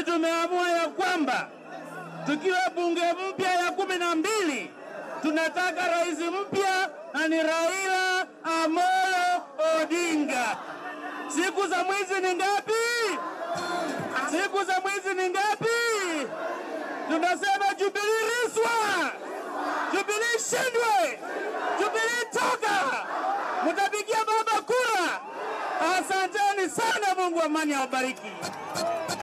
tumeamua ya kwamba tukiwa bunge mpya ya kumi na mbili tunataka rais mpya na ni Raila Amolo Odinga. Siku za mwizi ni ngapi? Siku za mwizi ni ngapi? Tunasema Jubilee riswa, Jubilee shindwe, Jubilee toka, mtapigia baba kura. Asanteni sana, Mungu amani awabariki.